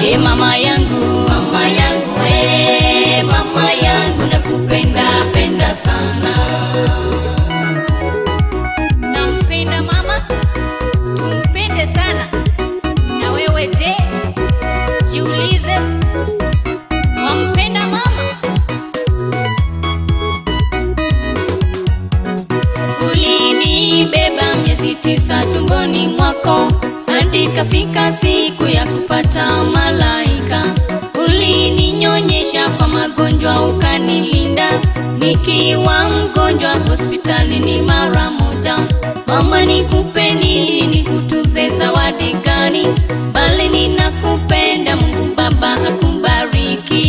e mama yangu, mama yangu, e mama yangu, nakupenda penda sana. Nampenda mama, tumpende sana. Na wewe je, jiulize, wampenda mama? Ulinibeba miezi tisa tumboni mwako hadi kafika siku ya kupata malaika. Ulininyonyesha kwa magonjwa ukanilinda, nikiwa mgonjwa hospitalini mara moja. Mama, nikupe nini, nikutuze zawadi gani? Bali ninakupenda, Mungu Baba akubariki.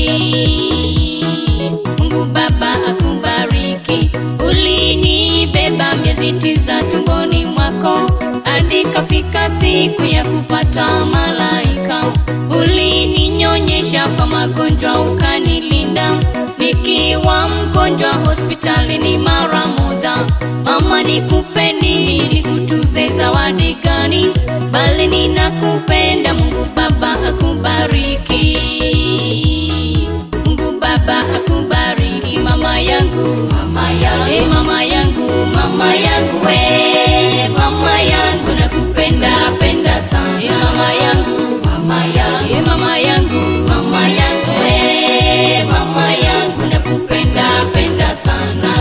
Mungu Baba akubariki. Ulinibeba miezi tisa tumboni mwako hadi kafika siku ya kupata malaika. Ulininyonyesha kwa magonjwa ukanilinda, nikiwa mgonjwa hospitalini mara moja. Mama, nikupe nini, nikutuze zawadi gani? Bali ninakupenda, Mungu Baba akubariki. Mungu Baba akubariki mama yangu, mama yangu, hey, mama yangu, mama yangu, we mama yangu, nakupenda penda sana hey, mama yangu, mama yangu, hey, mama yangu, mama yangu, we mama yangu, nakupenda penda sana.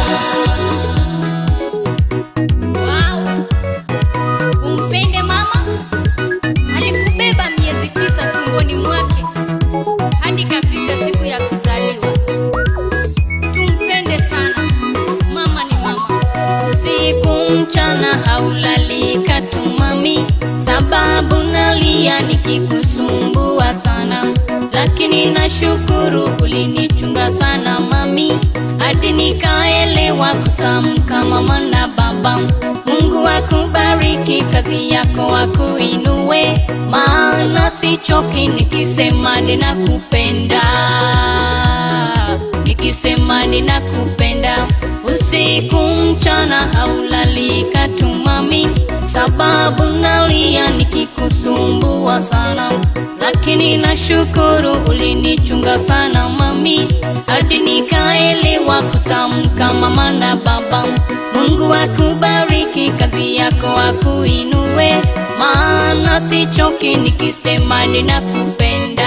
Wow. Umpende mama, alikubeba miezi tisa tumboni mwake hadi kafika siku ya kuzaliwa. Tumpende sana, mama ni mama. Usiku mchana haulali katumami, sababu nalia nikikusumbua sana, lakini nashukuru ulinichunga sana mami, hadi nikaelewa kutamka mama na baba. Mungu akubariki, kazi yako akuinue, maana sichoki nikisema ninakupenda, nikisema ninakupenda. Usiku mchana haulali katumami, sababu nalia nikikusumbua sana, lakini nashukuru ulinichunga sana mami, hadi nikaelewa kutamka mama na baba. Mungu akubariki, kazi yako akuinue, maana sichoki nikisema ninakupenda,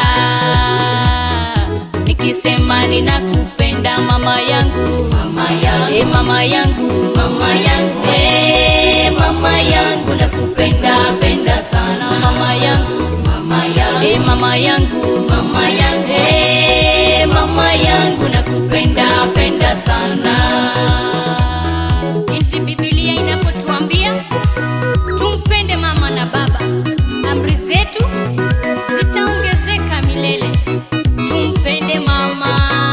nikisema ninakupenda mama yangu, mama yangu, hey, mama yangu, mama yangu, hey, mama yangu, nakupenda penda sana mama yangu, mama yangu, hey, mama yangu, mama yangu, hey, mama yangu, nakupenda penda sana jinsi Biblia inavyotuambia tumpende mama na baba. Amri zetu zitaongezeka milele. Tumpende mama.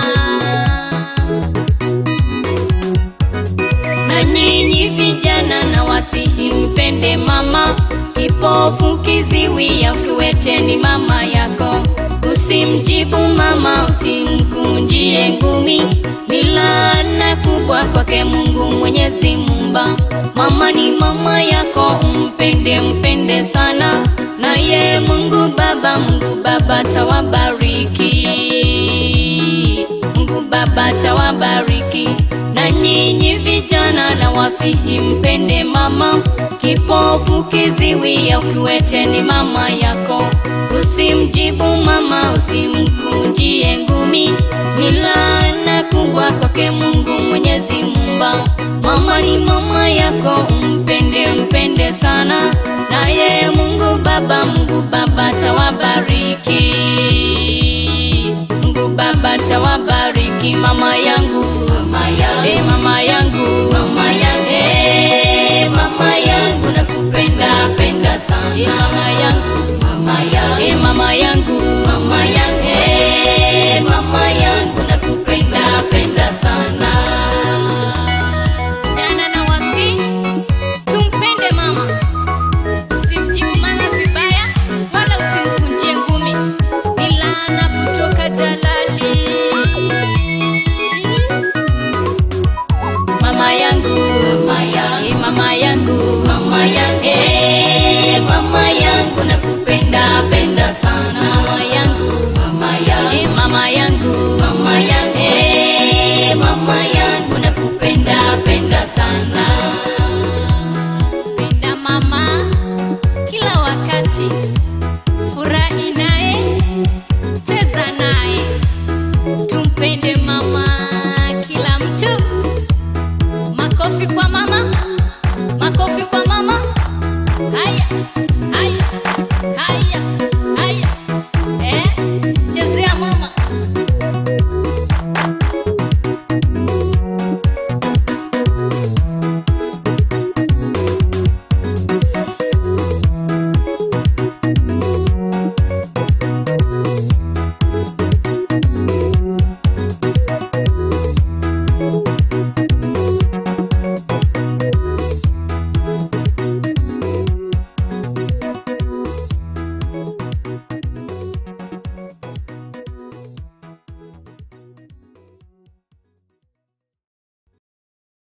Na nyinyi vijana na wasihi mpende mama. Kipofu kiziwi au kiwete ni mama yako. Usimjibu mama, usimkunjie ngumi, ni laana kubwa kwake Mungu Mwenyezi Mumba. Mama ni mama yako, umpende mpende sana, naye Mungu Baba, Mungu Baba tawabariki, Mungu Baba tawabariki. Na nyinyi vijana na wasihi mpende mama, kipofu kiziwi au kiwete ni mama yako. Usimjibu mama, usimkunjie ngumi, ni laana kubwa kwake Mungu Mwenyezi Mumba. Mama ni mama yako, umpende mpende sana, naye Mungu Baba, Mungu Baba tawa